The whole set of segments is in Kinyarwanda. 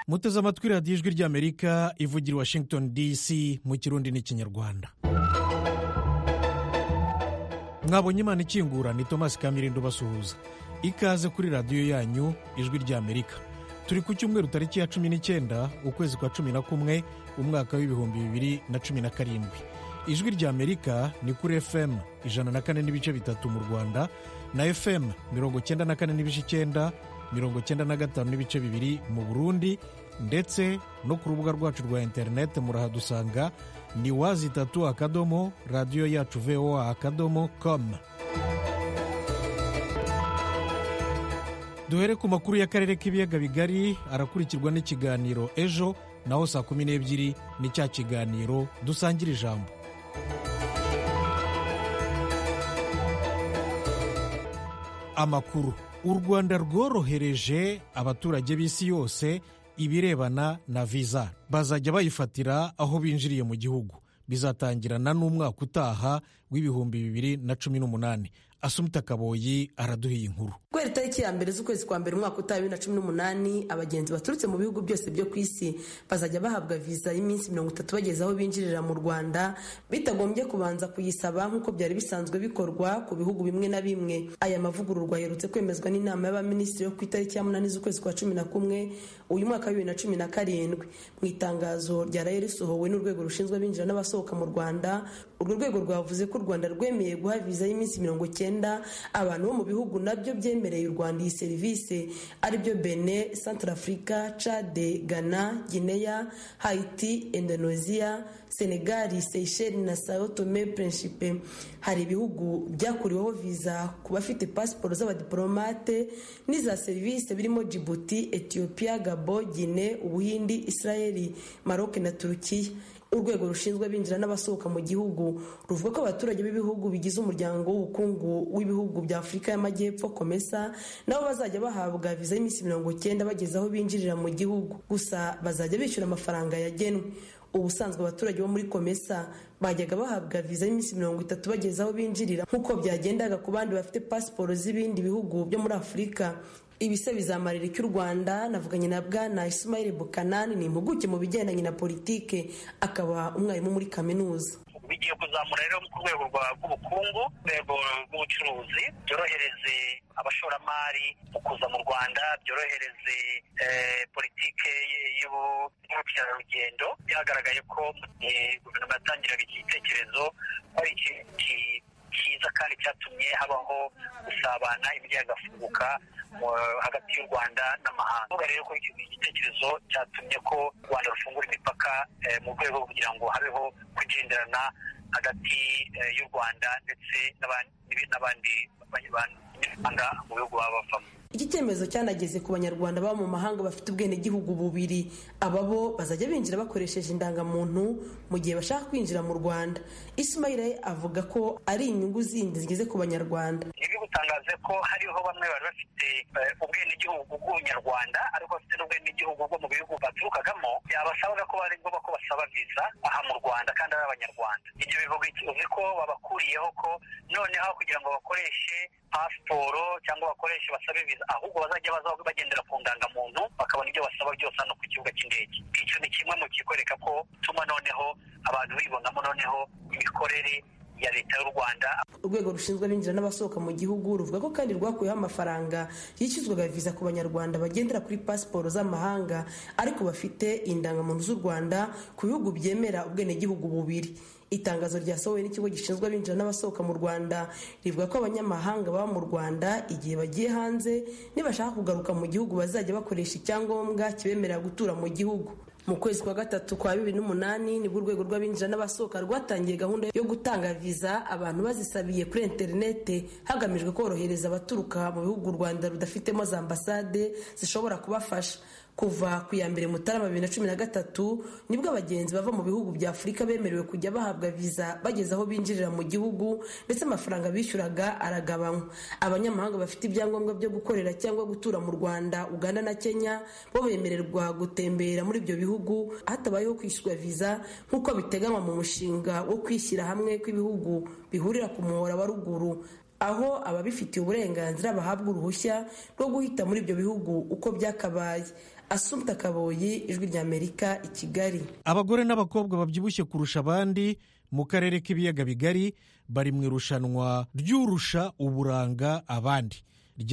muteze amatwi radiyo ijwi ry'amerika ivugira washington dc mu kirundi n'ikinyarwanda mwabonye imana ikingura ni thomas kamirindo basuhuza ikaze kuri radiyo yanyu ijwi ry'amerika turi ku cyumweru tariki ya cumi n'icyenda ukwezi kwa cumi na kumwe umwaka w'ibihumbi bibiri na cumi na karindwi ijwi ry'amerika ni kuri fm ijana na kane n'ibice bitatu mu rwanda na fm mirongo cyenda na kane n'ibice icyenda mirongo cyenda na gatanu n'ibice bibiri mu burundi ndetse no ku rubuga rwacu rwa interineti murahadusanga ni wazi itatu akadomo radiyo yacu voa akadomo komu duhere ku makuru y'akarere k'ibiyaga bigari arakurikirwa n'ikiganiro ejo naho saa kumi n'ebyiri ni cya kiganiro dusangira ijambo amakuru u rwanda rworohereje abaturage b'isi yose ibirebana na viza bazajya bayifatira aho binjiriye mu gihugu bizatangirana n'umwaka utaha w'ibihumbi bibiri na cumi n'umunani asumita kaboyi araduhiye inkuru guhera itariki ya mbere z'ukwezi kwa mbere umwaka utaha bibiri na cumi n'umunani abagenzi baturutse mu bihugu byose byo ku isi bazajya bahabwa viza y'iminsi mirongo itatu bageze aho binjirira mu rwanda bitagombye kubanza kuyisaba nk'uko byari bisanzwe bikorwa ku bihugu bimwe na bimwe aya mavugururwa aherutse kwemezwa n'inama y'abaminisitiri yo ku itariki ya munani z'ukwezi kwa cumi na kumwe uyu mwaka wa bibiri na cumi na karindwi mu itangazo ryaraye risohowe n'urwego rushinzwe abinjira n'abasohoka mu rwanda urwo rwego rwavuze ko u rwanda rwemeye guha viza y'iminsi mirongo icyenda abantu bo mu bihugu nabyo byemereye u rwanda iyi serivisi aribyo bene santarafurika cade ghana guinea haiti indonesia senegali seyisheli na tome pureshipe hari ibihugu byakuriweho viza ku bafite pasiporo z'abadiporomate n'iza serivisi birimo jibuti etiyopiya gabo gine ubuhindi israeli maroc na turukiya urwego rushinzwe abinjira n'abasohoka mu gihugu ruvuga ko abaturage b'ibihugu bigize umuryango w'ubukungu w'ibihugu bya afurika y'amajyepfo komesa nabo bazajya bahabwa viza y'iminsi mirongo icyenda bageze aho binjirira mu gihugu gusa bazajya bishyura amafaranga yagenwe ubusanzwe abaturage bo muri komesa bajyaga bahabwa viza y'iminsi mirongo itatu bageze aho binjirira nk'uko byagendaga ku bandi bafite pasiporo z'ibindi bihugu byo muri afurika ibisa bizamarira icy'u rwanda navuganye na bwana ismail bukanani ni impuguke mu bigendanye na politike akaba umwarimu muri kaminuza bigiye kuzamura rero ku rwego rw'ubukungu urwego rw'ubucuruzi byorohereze abashoramari mu kuza mu rwanda byorohereze politike y'ubukerarugendo byagaragaye ko mu gihe guverinoma yatangiraga iki gitekerezo hari ikintu cyiza kandi cyatumye habaho gusabana ibigafunguka hagati y'u rwanda n'amahanga uvuga rero ko iki gitekerezo cyatumye ko u rwanda rufungura imipaka mu rwego kugira ngo habeho kugenderana hagati y'u rwanda ndetse n'abandi banyarwanda mu bihugu baba bavamo iki cyemezo cyanageze ku banyarwanda baba mu mahanga bafite ubwenegihugu bubiri aba bo bazajya binjira bakoresheje indangamuntu mu gihe bashaka kwinjira mu rwanda ismail avuga ko ari inyungu zindi zigeze ku banyarwanda ibi gutangaze ko hariho bamwe bari bafite ubwenegihugu bw'ubunyarwanda ariko bafite n'ubwenegihugu bwo mu bihugu baturukagamo yabasabaga ko bari ngombwa ko basaba viza aha mu rwanda kandi ari abanyarwanda ibyo bivuga uzi ko babakuriyeho ko noneho kugira ngo bakoreshe pasiporo cyangwa bakoreshe basabe viza ahubwo bazajya baza bagendera ku ndangamuntu bakabona ibyo basaba byose hano ku kibuga cy'indege icyo ni kimwe mu kikwereka ko bituma noneho abantu bibonamo noneho imikorere ya leta y'u rwanda urwego rushinzwe abinjira n'abasohoka mu gihugu ruvuga ko kandi rwakuyeho amafaranga yishyuzwaga viza ku banyarwanda bagendera kuri pasiporo z'amahanga ariko bafite indangamuntu z'u rwanda ku bihugu byemera ubwenegihugu bubiri itangazo ryasohowe n'ikigo gishinzwe abinjira n'abasohoka mu rwanda rivuga ko abanyamahanga baba mu rwanda igihe bagiye hanze nibashaka kugaruka mu gihugu bazajya bakoresha icyangombwa kibemerera gutura mu gihugu mu kwezi kwa gatatu kwa bibiri n'umunani nibwo urwego rw'abinjira n'abasohoka rwatangiye gahunda yo gutanga viza abantu bazisabiye kuri interinete hagamijwe korohereza abaturuka mu bihugu u rwanda rudafitemo za ambasade zishobora kubafasha kuva ku ya mbere mutarama bibiri na cumi na gatatu nibwo abagenzi bava mu bihugu bya afurika bemerewe kujya bahabwa viza bageze aho binjirira mu gihugu ndetse amafaranga bishyuraga aragabanywa abanyamahanga bafite ibyangombwa byo gukorera cyangwa gutura mu rwanda uganda na kenya bo bemererwa gutembera muri ibyo bihugu hatabayeho kwishyura viza nk'uko biteganywa mu mushinga wo kwishyira hamwe kw'ibihugu bihurira ku muhora wa ruguru aho ababifitiye uburenganzira bahabwa uruhushya rwo guhita muri ibyo bihugu uko byakabaye asumta kaboyi ijwi ry'amerika i kigali abagore n'abakobwa babyibushye kurusha abandi mu karere k'ibiyaga bigari bari mu irushanwa ry'urusha uburanga abandi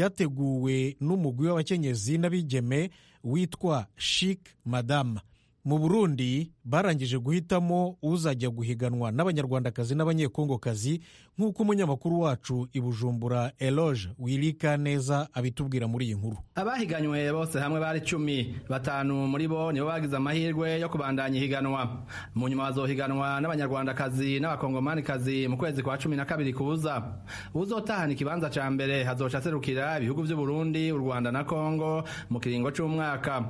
ryateguwe n'umugwi w'abakenyezi n'abigeme witwa shik madama mu burundi barangije guhitamo uzajya guhiganwa n'abanyarwandakazi n'abanyekongokazi nk'uko umunyamakuru wacu i bujumbura eloge wirika neza abitubwira muri iyi nkuru abahiganywe bose hamwe bari cumi batanu muri bo nibo bagize amahirwe yo kubandanya ihiganwa mu nyuma bazohiganwa n'abanyarwandakazi n'abakongomanikazi mu kwezi kwa cumi na kabiri kuza uzotahana ikibanza ca mbere hazoca aserukira ibihugu vy'uburundi u rwanda na kongo mu kiringo c'umwaka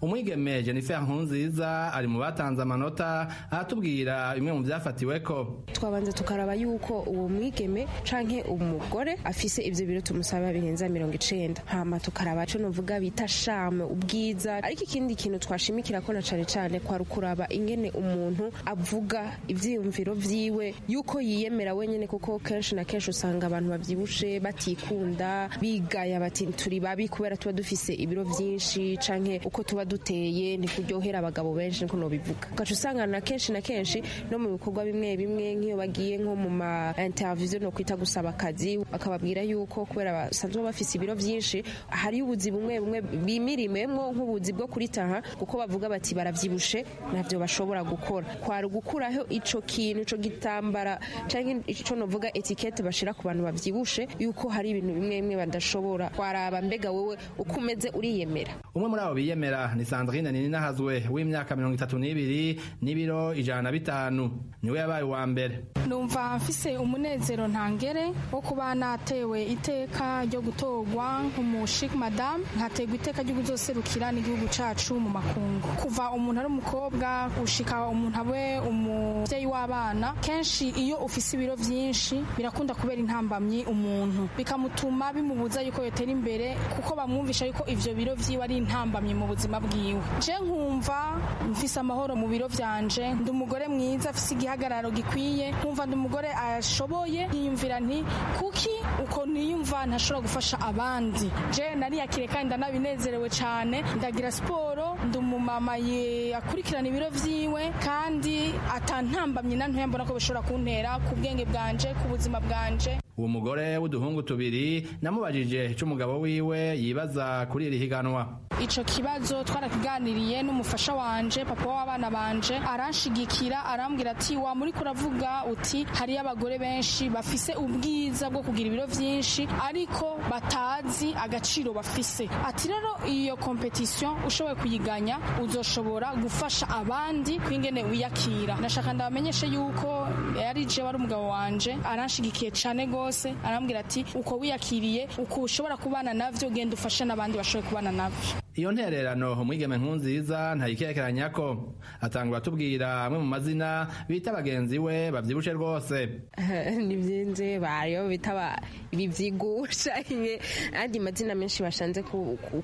umwigeme jennifer nkunziza nziza ari mu batanze amanota aratubwira bimwe mu byafatiweko twabanza tukaraba yuko uwo mwigeme canke umugore afise ivyo biro tumusaba birenza mirongo icenda hama tukaraba co novuga bita shame ubwiza ariko ikindi kintu twashimikira ko na cane cane kwari ukuraba ingene umuntu avuga ivyiyumviro vyiwe yuko yiyemera wenyene kuko kenshi na kenshi usanga abantu bavyibushe batikunda bigaya bati turi babi kubera tuba dufise ibiro vyinshi canke uko tuba duteye ntikuryohera abagabo abagabo benshi niko nobivuga ugaca usanga na kenshi na kenshi no mu bikorwa bimwe bimwe nk'iyo bagiye nko mu ma interview no kwita gusaba akazi bakababwira yuko kubera basanzwe bafise ibiro vyinshi hari ubuzi bumwe bumwe bimirimemwo nk'ubuzi bwo kuritaha kuko bavuga bati baravyibushe navyo bashobora gukora kwari gukuraho ico kintu ico gitambara canke ico novuga etikete bashira ku bantu bavyibushe yuko hari ibintu bimwe bimwe badashobora kwaraba mbega wewe uko umeze uriyemera umwe muri abo biyemera ni Sandrine Ninahazwe w'imyaka mirongo itatu n'ibiri n'ibiro ijana na bitanu niwe yabaye uwa mbere numva mfise umunezero ntangere wo kuba natewe iteka ryo gutorwa nk'umushik madamu nkategwa iteka ryo kuzoserukira n'igihugu cacu mu makungu kuva umuntu ari umukobwa ushika umuntu abe umuvyeyi w'abana kenshi iyo ufise ibiro vyinshi birakunda kubera intambamyi umuntu bikamutuma bimubuza yuko yotera imbere kuko bamwumvisha yuko ivyo biro vyiwe ari intambamyi mu buzima bwiwe je nkumva mfise amahoro mu biro byanje ndi umugore mwiza afise igihagararo gikwiye nkumva ndi umugore ashoboye yiyumvira nti kuki uko niyumva ntashobora gufasha abandi je nariyakire kandi ndanabinezerewe cyane ndagira siporo ndi umumama akurikirana ibiro vyiwe kandi atantambamye na ntoya mbona ko bishobora kuntera ku bwenge bwanje ku buzima bwanje uwo mugore w'uduhungu tubiri namubajije icyo umugabo wiwe yibaza kuri iri higanwa icyo kibazo twarakiganiriye n'umufasha wanje papa w'abana banje aranshigikira arambwira ati wa muri kuravuga uti hariyo abagore benshi bafise ubwiza bwo kugira ibiro byinshi ariko batazi agaciro bafise ati rero iyo kompetisiyo ushoboye kuyiganya uzoshobora gufasha abandi kw'ingene wiyakira ndashaka ndabamenyeshe yuko yari je wari umugabo wanje aranshigikiye cyane rwose bose arambwira ati uko wiyakiriye uko ushobora kubana navyo genda ufashe n'abandi bashoboye kubana navyo iyo ntererano umwigeme nkunziza ntayikekeranya ko atangura atubwira amwe mu mazina bita bagenzi we bavyibushe rwose nivyenze bayo bitaba ibivyigusha andi mazina menshi bashanze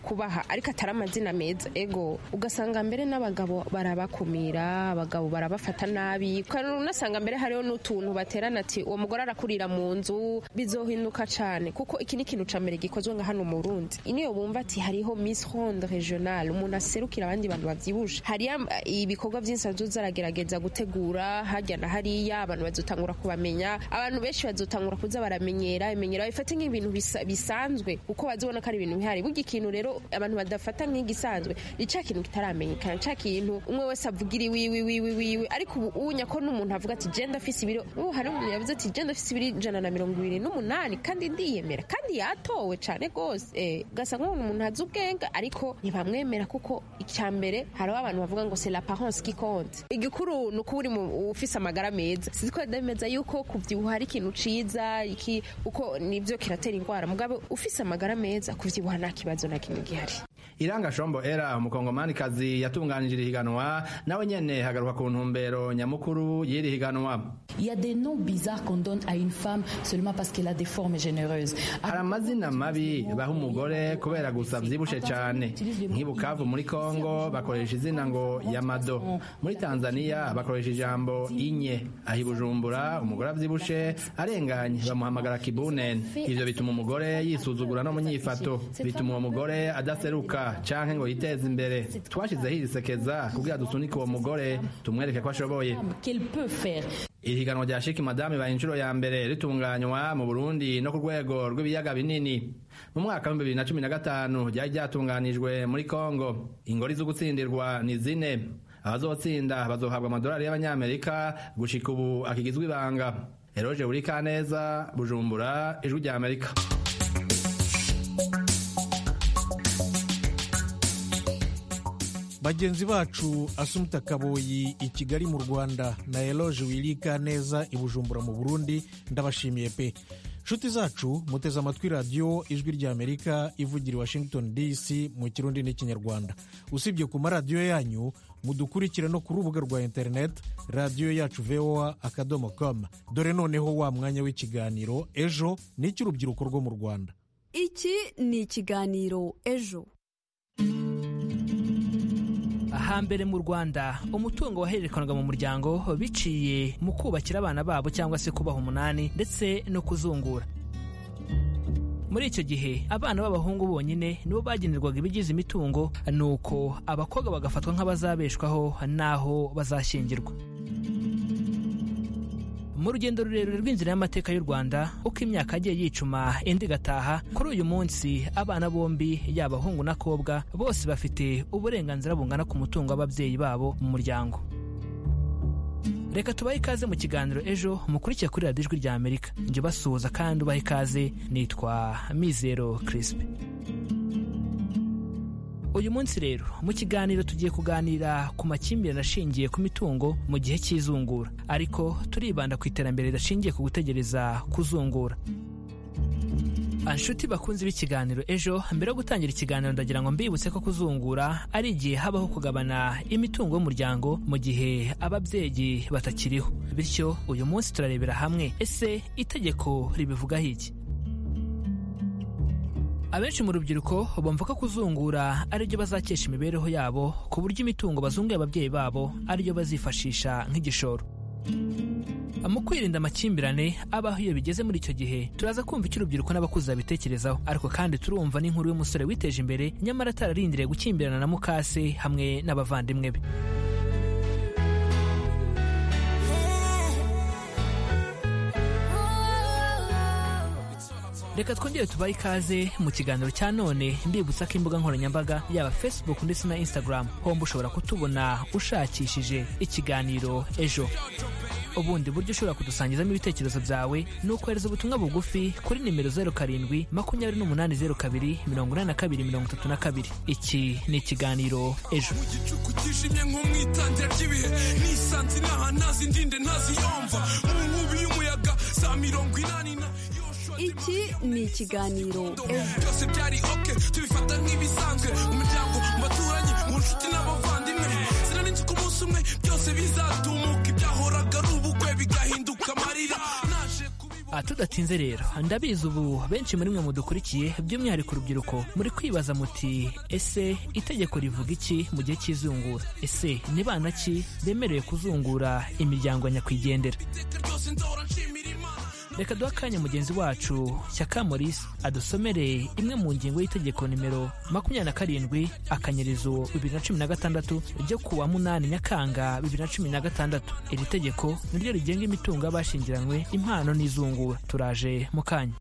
kubaha ariko atari amazina meza ego ugasanga mbere n'abagabo barabakumira abagabo barabafata nabi unasanga mbere hariho n'utuntu baterana ati uwo mugore arakurira mu nzu bizohinduka cyane kuko iki ni ikintu cya mbere gikozwe nka hano mu burundi niyo bumva ati hariho miss ronde regional umuntu aserukira abandi bantu babyibushe hariyo ibikorwa byinshi azoza aragerageza gutegura hajya na hariya abantu bazotangura kubamenya abantu benshi bazotangura kuza baramenyera imenyera bifate nk'ibintu bisanzwe kuko bazibona ko ari ibintu bihari burya ikintu rero abantu badafata nk'igisanzwe ni cya kintu kitaramenyekana cya kintu umwe wese avugira iwiwe iwiwe iwiwe ariko ubu ubu nyako n'umuntu avuga ati genda afise ibiro ubu hari umuntu yavuze ati genda afise ibiro ijana na mirongo ibiri n'umunani kandi ndiyemera kandi yatowe cyane rwose ugasa nk'uwo umuntu azi ubwenge ariko ntibamwemera kuko icya mbere hariho abantu bavuga ngo c'est la parence qui compte igikuru ni uko uri ufise amagara meza sizi ko ndemeza yuko kubyibuha ari ikintu ciza iki uko nibyo kiratera indwara mugabo ufise amagara meza kubyibuha nta kibazo na kimwe gihari iranga shombo era umukongomanikazi yatunganije higanwa nawe nyene hagaruka ku ntumbero nyamukuru y'iri higanwa Il y a des noms bizarres qu'on donne à une femme seulement parce qu'elle a des formes généreuses. Hari amazina mabi baha umugore kubera gusa vyibushe cane. Nk'i Bukavu muri Kongo bakoresha izina ngo Yamado. Muri Tanzania bakoresha ijambo Inye. Aho i Bujumbura umugore avyibushe arenganye bamuhamagara Kibunene. Ivyo bituma umugore yisuzugura no munyifato. Bituma uwo mugore adaseruka canke ngo yiteze imbere twashyizeho iri sekeza kugira dusunike uwo mugore tumwereke ko ashoboye qu'elle peut faire. iri higanwa rya shiki madame ibaye inshuro ya mbere ritunganywa mu burundi no ku rwego rw'ibiyaga binini mu mwaka wa bibiri na cumi na gatanu ryari ryatunganijwe muri kongo ingori zo gutsindirwa ni zine abazotsinda bazohabwa amadolari y'abanyamerika gushika ubu akigizwe ibanga eroge buri kaneza bujumbura ijwi rya amerika bagenzi bacu asumta kaboyi i kigali mu rwanda na eloge wirika neza i bujumbura mu burundi ndabashimiye pe nshuti zacu muteze amatwi radiyo ijwi ry'amerika ivugira i washington dc mu kirundi n'ikinyarwanda usibye ku maradiyo yanyu mudukurikire no ku rubuga rwa interineti radiyo yacu voa akadomo com dore noneho wa mwanya w'ikiganiro ejo ni icy'urubyiruko rwo mu rwanda iki ni ikiganiro ejo hambere mu rwanda umutungo wahererekanwaga mu muryango biciye mu kubakira abana babo cyangwa se kubaha umunani ndetse no kuzungura muri icyo gihe abana b'abahungu bonyine nibo bagenerwaga ibigize imitungo nuko abakobwa bagafatwa nk'abazabeshwaho n'aho bazashyingirwa mu rugendo rurerure rw'inzira y'amateka y'u rwanda uko imyaka yagiye yicuma indi igataha kuri uyu munsi abana bombi yaba abahungu n'akobwa bose bafite uburenganzira bungana ku mutungo w'ababyeyi babo mu muryango reka tubahe ikaze mu kiganiro ejo mukurikire kuri radiyo ijwi rya amerika njye ubasuhuza kandi ubahe ikaze nitwa mizero kirisipe uyu munsi rero mu kiganiro tugiye kuganira ku makimbirane ashingiye ku mitungo mu gihe cy'izungura ariko turibanda ku iterambere rishingiye ku gutegereza kuzungura anshuti bakunze b'ikiganiro ejo mbere yo gutangira ikiganiro ndagira ngo mbibutse ko kuzungura ari igihe habaho kugabana imitungo y'umuryango mu gihe ababyeyi batakiriho bityo uyu munsi turarebera hamwe ese itegeko ribivugaho iki abenshi mu rubyiruko bumva ko kuzungura aribyo bazakesha imibereho yabo ku buryo imitungo bazunguye ababyeyi babo ariyo bazifashisha nk'igishoro mu kwirinda amakimbirane abaho iyo bigeze muri icyo gihe turaza kumva icyo urubyiruko n'abakuze babitekerezaho ariko kandi turumva n'inkuru y'umusore witeje imbere nyamara atararindiriye gukimbirana na mukase hamwe n'abavandimwe be reka twongere tubahe ikaze mu kiganiro cya none mbibutsa ko imbuga nkoranyambaga yaba facebook ndetse na instagram homba ushobora kutubona ushakishije ikiganiro ejo ubundi buryo ushobora kudusangizamo ibitekerezo byawe ni ukohereza ubutumwa bugufi kuri nimero zeru karindwi makumyabiri n'umunani zeru kabiri mirongo inani na kabiri mirongo itatu na kabiri iki ni ikiganiro ejo mu gicuku kijimye nko mu itangira ry'ibihe nisanze inaha ntazindinde ntaziyomva mu nkubi y'umuyaga za mirongo inani na iki ni ikiganiro ejo byose byari oke tubifata nk'ibisanzwe umuryango mbaturanyi mu nshuti n'abavandimwe sinarinzi ko umunsi umwe byose bizatumuka ibyahoraga ari ubukwe bigahinduka amarira naje kubibona Ah, tudatinze rero ndabizi ubu benshi muri mwe mudukurikiye by'umwihariko urubyiruko muri kwibaza muti ese itegeko rivuga iki mu gihe cy'izungura ese ni bana ki bemerewe kuzungura imiryango ya nyakwigendera iteka ryose ndahora nshimira imana reka duhe akanya mugenzi wacu Shyaka Maurice adusomere imwe mu ngingo y'itegeko nimero makumyabiri na karindwi akanyerizo bibiri na cumi na gatandatu ryo ku wa munani nyakanga bibiri na cumi na gatandatu iri tegeko niryo rigenga imitungo y'abashingiranywe impano n'izungura turaje mu kanya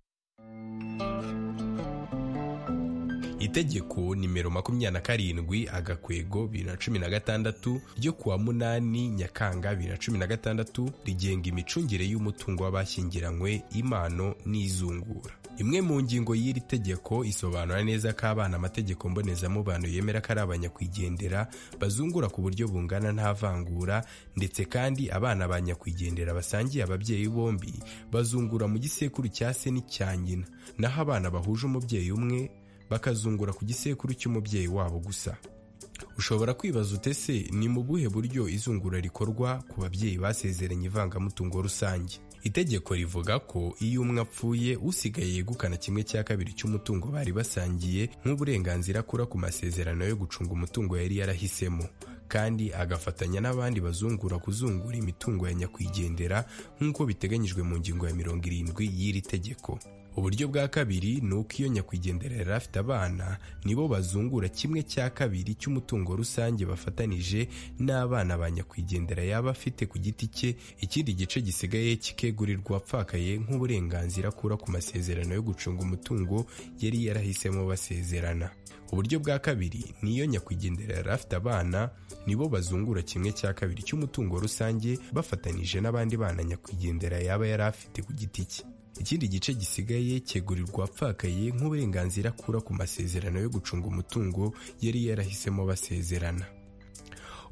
itegeko nimero makumyabiri na karindwi agakwego bibiri na cumi na gatandatu ryo kuwa munani nyakanga bibiri na cumi na gatandatu rigenga imicungire y'umutungo w'abashyingiranywe impano n'izungura imwe mu ngingo y'iri tegeko isobanura neza ko abana amategeko mbonezamubano yemera ko ari abanyakwigendera bazungura ku buryo bungana nta vangura ndetse kandi abana ba nyakwigendera basangiye ababyeyi bombi bazungura mu gisekuru cya se n'icya nyina naho abana bahuje umubyeyi umwe bakazungura ku gisekuru cy'umubyeyi wabo gusa ushobora kwibaza utese ni mu buhe buryo izungura rikorwa ku babyeyi basezeranye ivangamutungo rusange itegeko rivuga ko iyo umwe apfuye usigaye yegukana kimwe cya kabiri cy'umutungo bari basangiye nk'uburenganzira akura ku masezerano yo gucunga umutungo yari yarahisemo kandi agafatanya n'abandi bazungura kuzungura imitungo ya nyakwigendera nk'uko biteganyijwe mu ngingo ya mirongo irindwi y'iri tegeko uburyo bwa kabiri ni uko iyo nyakwigendera yari afite abana nibo bazungura kimwe cya kabiri cy'umutungo rusange bafatanije n'abana ba nyakwigendera yaba afite ku giti cye ikindi gice gisigaye kikegurirwa apfakaye nk'uburenganzira akura ku masezerano yo gucunga umutungo yari yarahisemo basezerana uburyo bwa kabiri ni iyo nyakwigendera yari afite abana nibo bazungura kimwe cya kabiri cy'umutungo rusange bafatanije n'abandi bana nyakwigendera yaba yari afite ku giti cye ikindi gice gisigaye cyegurirwa apfakaye nk'uburenganzira akura ku masezerano yo gucunga umutungo yari yarahisemo basezerana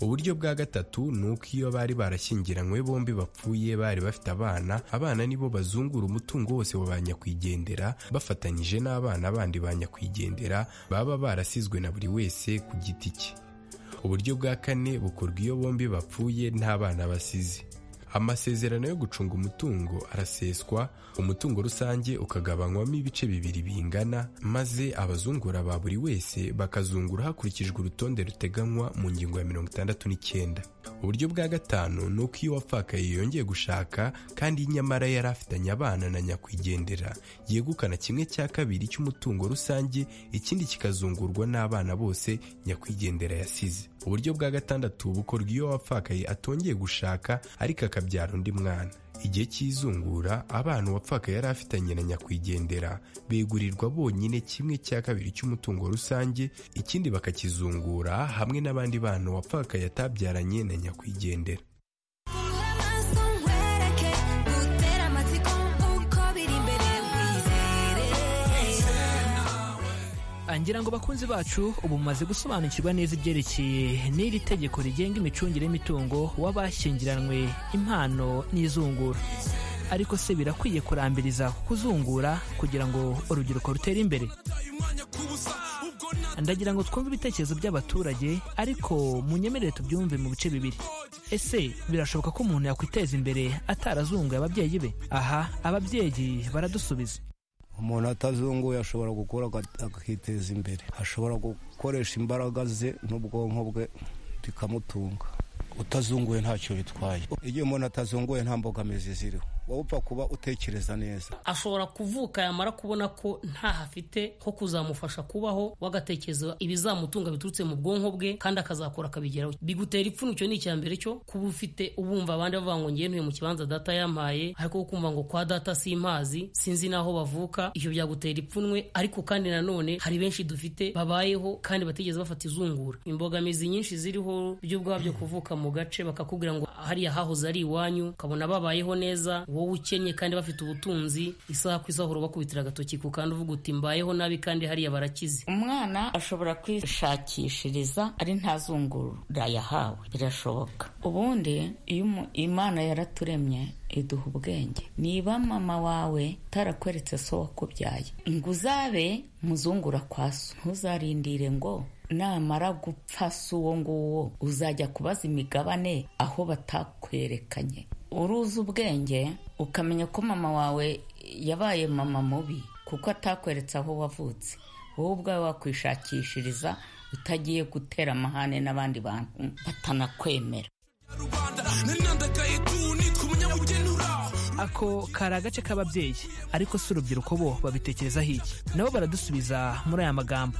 uburyo bwa gatatu ni uko iyo bari barashyingiranywe bombi bapfuye bari bafite abana abana nibo bazungura umutungo wose wa ba nyakwigendera bafatanyije n'abana bandi ba nyakwigendera baba barasizwe na buri wese ku giti cye uburyo bwa kane bukorwa iyo bombi bapfuye nta bana basize amasezerano yo gucunga umutungo araseswa umutungo rusange ukagabanywamo ibice bibiri bingana maze abazungura ba buri wese bakazungura hakurikijwe urutonde ruteganywa mu ngingo ya mirongo itandatu n'icyenda uburyo bwa gatanu ni uko iyo wapfakaye yongeye gushaka kandi nyamara yari afitanye abana na nyakwigendera yegukana kimwe cya kabiri cy'umutungo rusange ikindi kikazungurwa n'abana bose nyakwigendera yasize uburyo bwa gatandatu bukorwa iyo wapfakaye atongeye gushaka ariko akabyara undi mwana igihe cy'izungura abana uwapfaka yari afitanye na nyakwigendera begurirwa bonyine kimwe cya kabiri cy'umutungo rusange ikindi bakakizungura hamwe n'abandi bana uwapfaka yatabyaranye na nyakwigendera ngira ngo bakunzi bacu ubu mumaze gusobanukirwa neza ibyerekeye n'iri tegeko rigenga imicungire y'imitungo w'abashyingiranywe impano n'izungura ariko se birakwiye kurambiriza kuzungura kugira ngo urubyiruko rutere imbere ndagira ngo twumve ibitekerezo by'abaturage ariko munyemerere tubyumve mu bice bibiri ese birashoboka ko umuntu yakwiteza imbere atarazunguye ababyeyi be aha ababyeyi baradusubiza umuntu atazunguye ashobora gukora akiteza imbere ashobora gukoresha imbaraga ze n'ubwonko bwe bikamutunga utazunguye ntacyo bitwaye igihe umuntu atazunguye nta mbogamizi ziriho wowe upfa kuba utekereza neza ashobora kuvuka yamara kubona ko ntaho afite ho kuzamufasha kubaho wagatekereza ibizamutunga biturutse mu bwonko bwe kandi akazakora akabigeraho bigutera ipfunwe icyo ni icya mbere cyo kuba ufite ubumva abandi bavuga ngo ngewe ntuye mu kibanza data yampaye ariko kumva ngo kwa data simpazi sinzi n'aho bavuka ibyo byagutera ipfunwe ariko kandi nanone hari benshi dufite babayeho kandi batigeze bafata izungura imbogamizi nyinshi ziriho byo ubwabyo kuvuka mu gace bakakubwira ngo hariya hahoze ari iwanyu ukabona babayeho neza wowe ukennye kandi bafite ubutunzi isaha ku isaha urabakubitira agatoki ku kandi uvuga uti mbayeho nabi kandi hariya barakize umwana ashobora kwishakishiriza ari ntazungura yahawe birashoboka ubundi iyo imana yaraturemye iduha ubwenge niba mama wawe tarakweretse so wakubyaye ngo uzabe muzungura kwa so ntuzarindire ngo namara gupfa si uwo nguwo uzajya kubaza imigabane aho batakwerekanye uruzi ubwenge ukamenya ko mama wawe yabaye mama mubi kuko atakweretse aho wavutse wowe ubwawe wakwishakishiriza utagiye gutera amahane n'abandi bantu batanakwemera ako kari agace k'ababyeyi ariko si urubyiruko bo babitekerezaho iki nabo baradusubiza muri aya magambo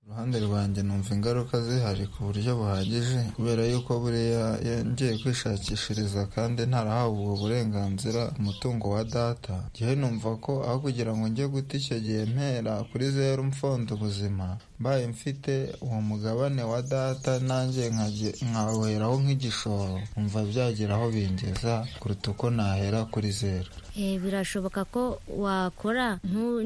uruhande rwanjye numva ingaruka zihari ku buryo buhagije kubera yuko buriya yongeye kwishakishiriza kandi ntarahawe ubwo burenganzira umutungo wa data ngewe numva ko aho kugira ngo njye guta icyo gihe mpera kuri zeru mfonda ubuzima mbaye mfite uwo mugabane wa data nanjye nkawuheraho nk'igishoro numva byagira aho bingeza kuruta uko nahera kuri zeru birashoboka ko wakora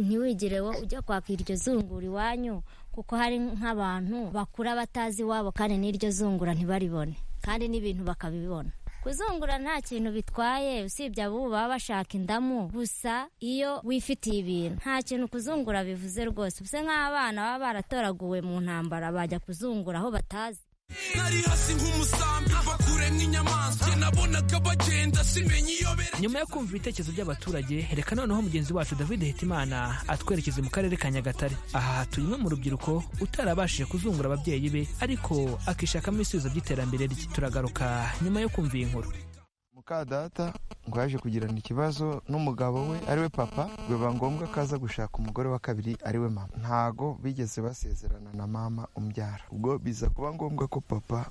ntiwigire ujya kwaka iryo zungura iwanyu kuko hari nk'abantu bakura batazi iwabo kandi n'iryo zungura ntibaribone kandi n'ibintu bakabibona kuzungura nta kintu bitwaye usibye abo baba bashaka indamu gusa iyo wifitiye ibintu nta kintu kuzungura bivuze rwose usa nk'abana baba baratoraguwe mu ntambara bajya kuzungura aho batazi nari hasi nk'umusambi bakure nk'inyamaswa njye nabonaga bagenda simenye iyo bere nyuma yo kumva ibitekerezo by'abaturage reka noneho mugenzi wacu david hitimana atwerekeze mu karere ka nyagatare aha hatuye umwe mu rubyiruko utarabashije kuzungura ababyeyi be ariko akishakamo ibisubizo by'iterambere rye turagaruka nyuma yo kumva iyi nkuru muka data ngo yaje kugirana ikibazo n'umugabo we ariwe papa biba ngombwa ko aza gushaka umugore wa kabiri ariwe mama ntago bigeze basezerana na mama umbyara ubwo biza kuba ngombwa ko papa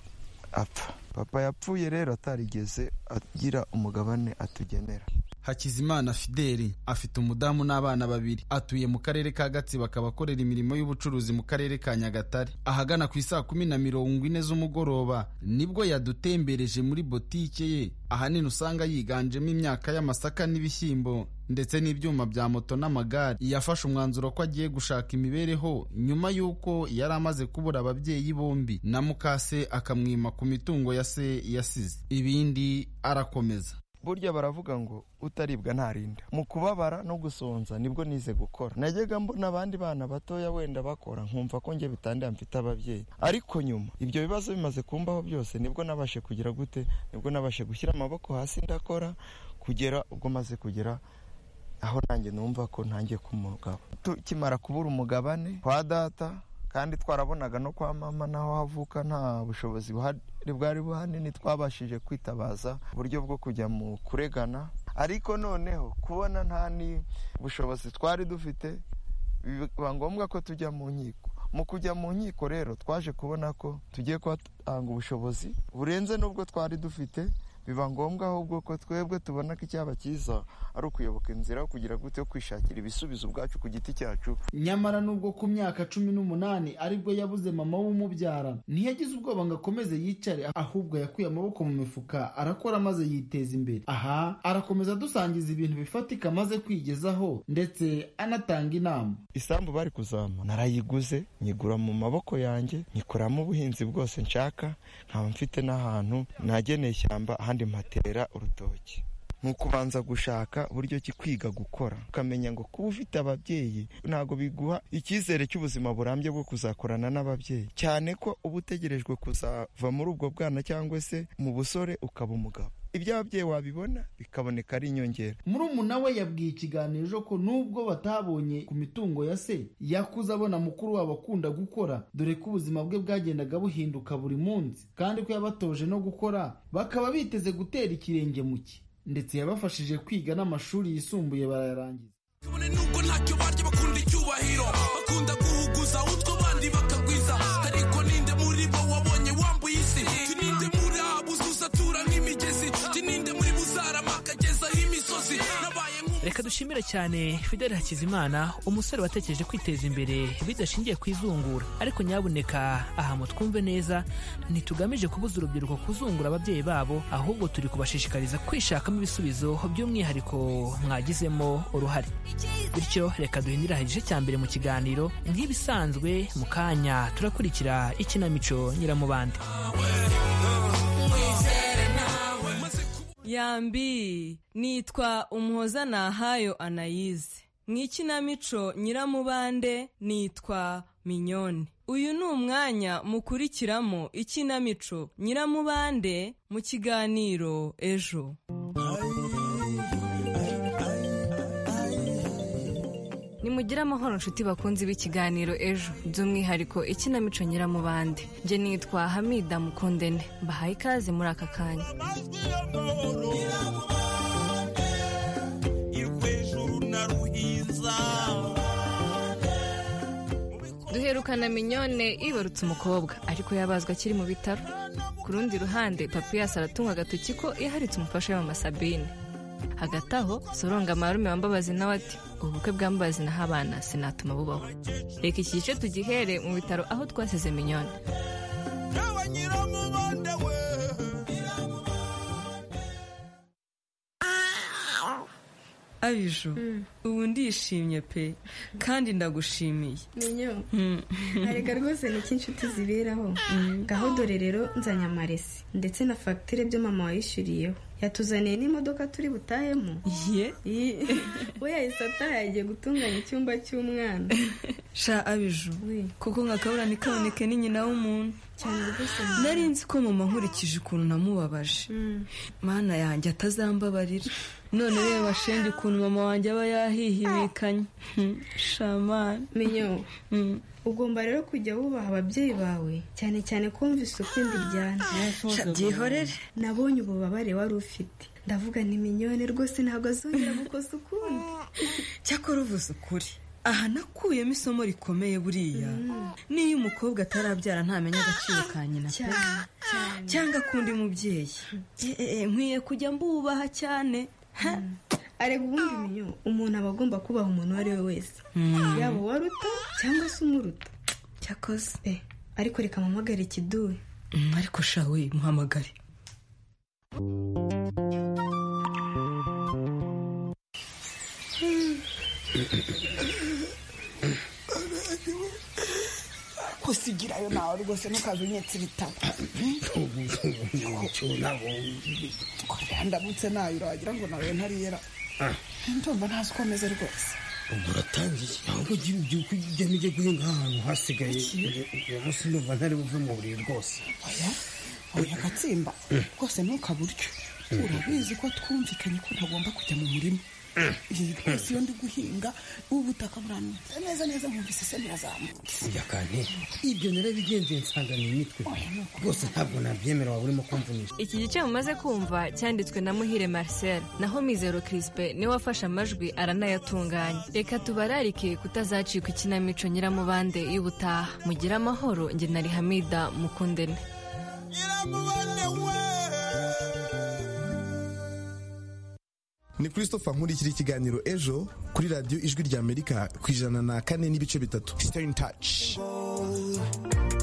apfa papa yapfuye rero atarigeze agira umugabane atugenera hakizimana fideli afite umudamu n'abana babiri atuye mu karere ka gatsibo akaba akorera imirimo y'ubucuruzi mu karere ka nyagatare ahagana ku isaa kumi na mirongo ine z'umugoroba nibwo yadutembereje muri botike ye ahanini usanga yiganjemo imyaka y'amasaka n'ibishyimbo ndetse n'ibyuma bya moto n'amagare yafashe umwanzuro ko agiye gushaka imibereho nyuma y'uko yari amaze kubura ababyeyi bombi na mukase akamwima ku mitungo ya se yasize ibindi arakomeza burya baravuga ngo utaribwa ntarinda mu kubabara no gusonza nibwo nize gukora najyaga mbona abandi bana batoya wenda bakora nkumva ko njye bitandira mfite ababyeyi ariko nyuma ibyo bibazo bimaze kumbaho byose nibwo nabashe kugira gute nibwo nabashe gushyira amaboko hasi ndakora kugera ubwo maze kugera aho nanjye numva ko ntangiye kumugabo tukimara kubura umugabane kwa data kandi twarabonaga no kwa mama n'aho havuka nta bushobozi buhari bwari buhanini twabashije kwitabaza uburyo bwo kujya mu kuregana ariko noneho kubona nta bushobozi twari dufite biba ngombwa ko tujya mu nkiko mu kujya mu nkiko rero twaje kubona ko tugiye kuhatanga ubushobozi burenze n'ubwo twari dufite biba ngombwa ahubwo ko twebwe tubona ko icyaba cyiza ari ukuyoboka inzira kugira gute yo kwishakira ibisubizo ubwacu ku giti cyacu nyamara nubwo ku myaka cumi n'umunani aribwo yabuze mama w'umubyara ntiyagize ubwoba ngo akomeze yicare ahubwo yakuye amaboko mu mifuka arakora maze yiteza imbere aha arakomeza adusangiza ibintu bifatika amaze kwigezaho ndetse anatanga inama isambu bari kuzama narayiguze nyigura mu maboko yanjye nyikoramo ubuhinzi bwose nshaka nkaba mfite n'ahantu nageneye ishyamba ahandi mpatera urutoki ni ukubanza gushaka uburyo ki kwiga gukora ukamenya ngo kuba ufite ababyeyi ntabwo biguha icyizere cy'ubuzima burambye bwo kuzakorana n'ababyeyi cyane ko uba utegerejwe kuzava muri ubwo bwana cyangwa se mu busore ukaba umugabo ibyo ababyeyi wabibona bikaboneka ari inyongera murumuna we yabwiye ikiganiro ko nubwo batabonye ku mitungo ya se yakuze abona mukuru wabo akunda gukora dore ko ubuzima bwe bwagendaga buhinduka buri munsi kandi ko yabatoje no gukora bakaba biteze gutera ikirenge mu cye ndetse yabafashije kwiga n'amashuri yisumbuye barayarangiza kabone nubwo ntacyo barya bakunda icyubahiro bakunda guhuguza utwo bandi bakagwiza ariko ninde muri bo wabonye wambuye isi tuninde muri abo uzatura nk'imigezi tuninde muri bo uzarama akagezaho imisozi nabaye reka dushimire cyane fideli hakizimana umusore watekereje kwiteza imbere bidashingiye ku izungura ariko nyabuneka aha mu twumve neza ntitugamije kubuza urubyiruko kuzungura ababyeyi babo ahubwo turi kubashishikariza kwishakamo ibisubizo by'umwihariko mwagizemo uruhare bityo reka duhindure aha igice cya mbere mu kiganiro nk'ibisanzwe mu kanya turakurikira ikinamico nyiramubande yambi nitwa umuhoza nahayo anayize mu ikinamico nyiramubande nitwa minyone uyu ni umwanya mukurikiramo ikinamico nyiramubande mu kiganiro ejo nimugire amahoro inshuti bakunzi b'ikiganiro ejo by'umwihariko ikinamico nyiramubande njye nitwa hamida mukundene mbahaye ikaze muri aka kanya duherukana minyone ibarutse umukobwa ariko yabazwa akiri mu bitaro ku rundi ruhande papiyasi aratunga agatoki ko yaharitse umufasha we Sabine hagati aho soronga amarume wambabazi nawe ati ubukwe bwambabazi naho abana sinatuma bubaho reka iki gice tugihere mu bitaro aho twasize minyone abijou ubu ndishimye pe kandi ndagushimiye menyo Mm. arega rwose ni iki inshuti ziberaho ngaho dore rero nzanye amaresi ndetse na fagitire byo mama wayishyuriyeho yatuzaniye n'imodoka turi butahemo Iyi. we yahise ataha yagiye gutunganya icyumba cy'umwana sha abiju kuko nka kaburani kaboneke ni nyina w'umuntu cyane rwose nari nzi ko mama nkurikije ukuntu namubabaje mana yanjye atazambabarira none reba shenge ukuntu mama wanjye aba yahihibikanye Hmm, shamani menyo ugomba rero kujya wubaha ababyeyi bawe cyane cyane kumva isuku imbiryana Sha, byihorere. nabonye ububabare wari ufite ndavuga ni minyone rwose ntabwo azongera gukosa ukundi cyakora uvuze ukuri aha nakuyemo isomo rikomeye buriya n'iyo umukobwa atarabyara ntamenya agaciro ka nyina pe cyangwa akunda umubyeyi Eh, eh, eh, nkwiye kujya mbubaha cyane ha? arega ubundi menyo umuntu aba agomba kubaha umuntu uwo ari we wese Mm. yaba uwaruta cyangwa se umuruta cyakoze eh, ariko reka mpamagare ikiduwe Mm, ariko sha we muhamagare kusigirayo nawe rwose ntukaze unyetse ibitabo korera ndamutse nayo uragira ngo nawe ntariyera ndumva ntazi uko ameze rwose ubwo uratangiye ahubwo ugira ibyuko ujya n'ujya guhinga nk'ahantu hasigaye uyu munsi ndumva ntari buve mu buriri rwose oya oya gatsimba rwose ntukaburyo urabizi ko twumvikanye ko ntagomba kujya mu murima iyi rwose iyo ndi guhinga ubutaka buranutse neza neza nkumvise se birazamutse ujya kane ibyo narabigenze nsanga ni imitwe rwose ntabwo nabyemera waba urimo kumvunisha iki gice mumaze kumva cyanditswe na muhire marcel naho mizero kirispe niwe wafashe amajwi aranayatunganya reka tubararike kutazacika ikinamico nyiramubande y'ubutaha mugire amahoro njye na rihamida mukundene ni christopher nkurikira ikiganiro ejo kuri radiyo ijwi rya amerika ku ijana na kane n'ibice bitatu stay in touch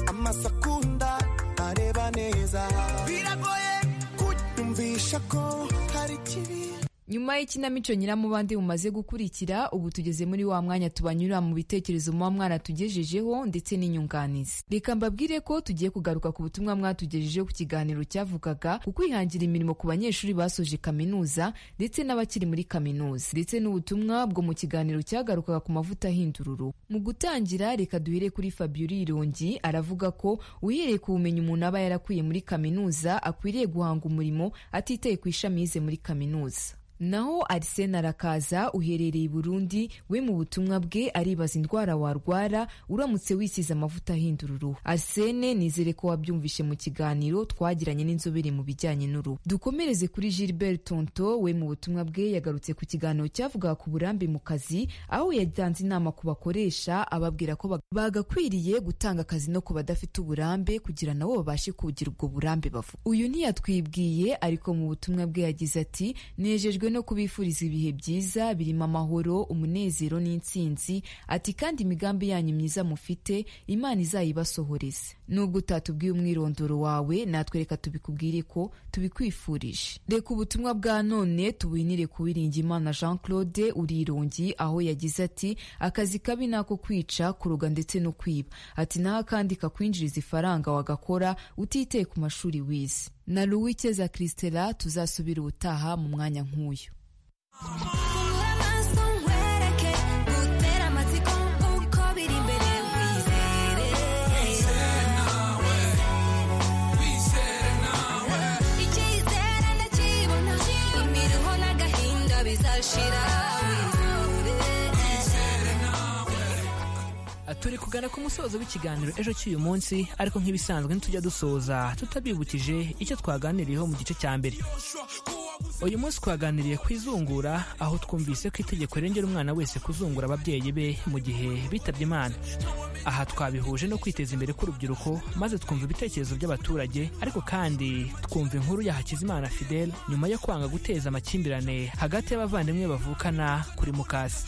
amasakunda areba neza biragoye kunyumvisha ko hari ikibi nyuma y'ikinamico nyiramubandi mumaze gukurikira ubu tugeze muri wa mwanya tubanyura mu bitekerezo muba mwana tugejejeho ndetse n'inyunganizi reka mbabwire ko tugiye kugaruka ku butumwa mwatugejejeho ku kiganiro cyavugaga ku kwihangira imirimo ku banyeshuri basoje kaminuza ndetse n'abakiri muri kaminuza ndetse n'ubutumwa bwo mu kiganiro cyagarukaga ku mavuta ahindura uruhu mu gutangira reka duhere kuri fabiola irongi aravuga ko uhereye ku bumenyi umuntu aba yarakuye muri kaminuza akwiriye guhanga umurimo atitaye ku ishami yize muri kaminuza Naho Arsene Arakaza uherereye i Burundi we mu butumwa bwe aribaza indwara warwara uramutse wisize amavuta ahindura uruhu. Arsene nizere ko wabyumvishe mu kiganiro twagiranye n'inzobere mu bijyanye n'uruhu. Dukomereze kuri Gilbert Tonto we mu butumwa bwe yagarutse ku kiganiro cyavugaga ku burambe mu kazi aho yatanze inama ku bakoresha ababwira ko bag- bagakwiriye gutanga akazi no ku badafite uburambe kugira nabo babashe kugira ubwo burambe bavuga. Uyu ntiyatwibwiye ariko mu butumwa bwe yagize ati nejejwe no kubifuriza ibihe byiza birimo amahoro umunezero n'intsinzi ati kandi imigambi yanyu myiza mufite imana izayibasohoreze nubwo utatubwiye umwirondoro wawe natwereka tubikubwire ko tubikwifurije reka ubutumwa bwa none tubuhinire kuwiringira imana jean claude urirongi aho yagize ati akazi kabi ni ako kwica kuroga ndetse no kwiba ati naho akandi kakwinjiriza ifaranga wagakora utiteye ku mashuri wize na Louis Christela tuzasubira ubutaha mu mwanya nk'uyu turi kugana ku musozo w'ikiganiro ejo cy'uyu munsi ariko nk'ibisanzwe ntitujya dusoza tutabibukije icyo twaganiriyeho mu gice cya mbere uyu munsi twaganiriye ku izungura aho twumvise ko itegeko rirengera umwana wese kuzungura ababyeyi be mu gihe bitabye imana aha twabihuje no kwiteza imbere k'urubyiruko maze twumva ibitekerezo by'abaturage ariko kandi twumva inkuru ya hakizimana fidel nyuma yo kwanga guteza amakimbirane hagati y'abavandimwe bavukana kuri mukasi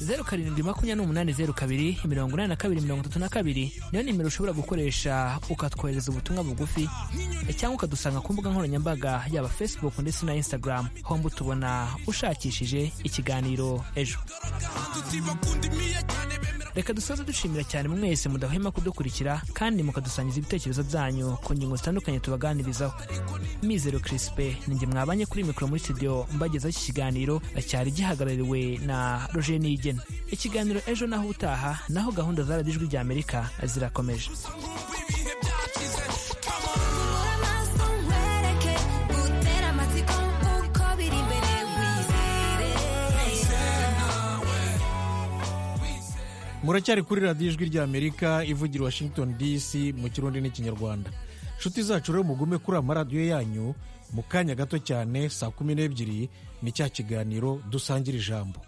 zeru karindwi makumyabiri n'umunani zeru kabiri mirongo inani na kabiri mirongo itatu na kabiri niyo nimero ushobora gukoresha ukatwohereza ubutumwa bugufi cyangwa ukadusanga ku mbuga nkoranyambaga yaba facebook ndetse na instagram hombo tubona ushakishije ikiganiro ejo reka dusoze dushimira cyane mwese mudahwema kudukurikira kandi mukadusangiza ibitekerezo byanyu ku ngingo zitandukanye tubaganirizaho mizero kirisipe ninjye mwabanye kuri mikoro muri studio mbagezaho iki kiganiro cyari gihagarariwe na roger niyigena ikiganiro ejo naho utaha naho gahunda za radiyo ijwi ry'amerika zirakomeje muracyari kuri radiyo ijwi ry'amerika ivugira i washington dc mu kirundi n'ikinyarwanda inshuti zacu rero mugume kuri amaradiyo yanyu mu kanya gato cyane saa kumi n'ebyiri ni cya kiganiro dusangira ijambo